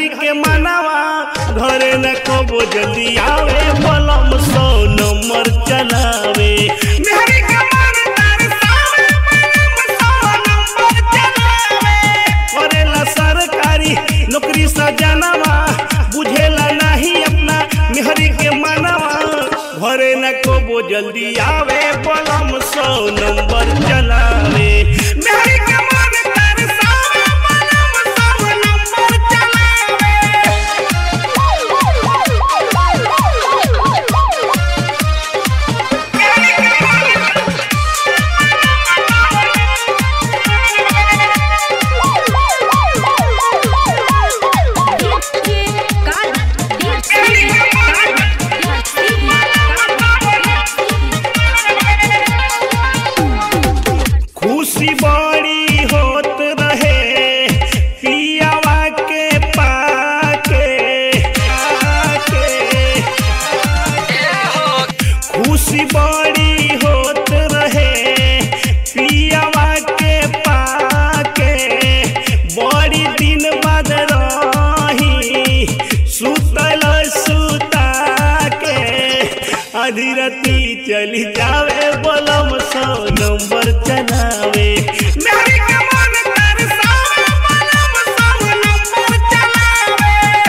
मेहरी के मनावा घरे न कबो जल्दी आवे बलम सौ नंबर चलावे मेहरी के मन तरसावे बलम सौ नंबर चलावे करेला सरकारी नौकरी सजनवा बुझेला नहीं अपना मेहरी के मनवा घरे न कबो जल्दी आवे बलम सौ नंबर चलावे मेहरी के मन तरसावे बलम सौ नंबर चलावे खुशी बड़ी होत रहे पियावा के पाके आके खुशी बड़ी होत रहे पियावा के पाके बड़ी दिन बाद रही सुतल सुता के अधीरती चली जावे बलम सौ नंबर चलावे मेरी के मन तरसावे बलम सौ नंबर चलावे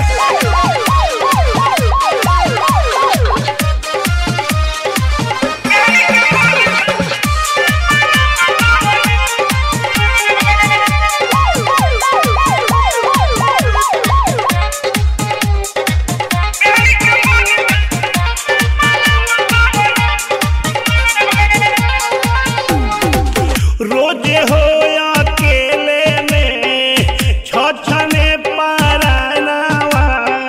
रोजे हो अकेले में छछने पारानावा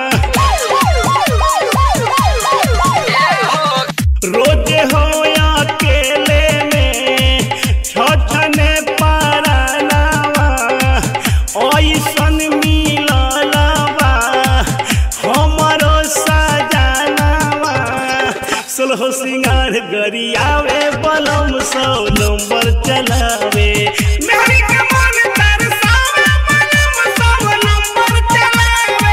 रोजे हो अकेले में छछने पारानावा ऐसन मिललवा हमरो सजनावा सोलहो सिंगार गरियावे बलम सौ नंबर चलावे मेहरी के मन तरसावे बलम सौ नंबर चलावे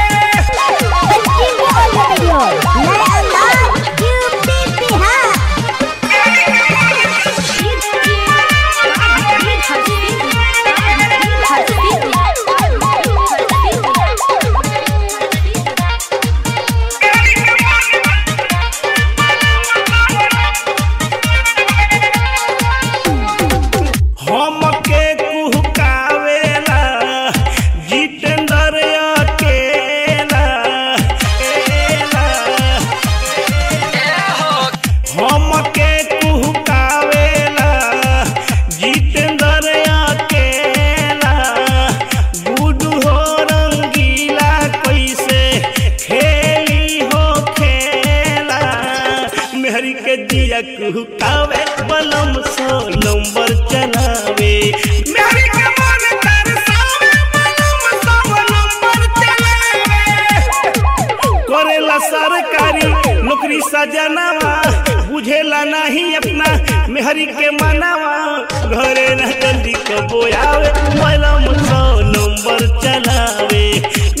हमके कुहकावेला जितेंद्र अकेला एला। हमके कुहकावेला जितेंद्र अकेला गुडू हो रंगीला कैसे खेली हो खेला मेहरी के दिया कुहकावे बलम सौ नंबर चलावे मेहरी के मन तरसावे बलम सौ नंबर चलावे करेला सरकारी नौकरी सजनावा बुझेला नहीं अपना मेहरी के मनावा घरे न जल्दी कबो आवे बलम सौ नंबर चलावे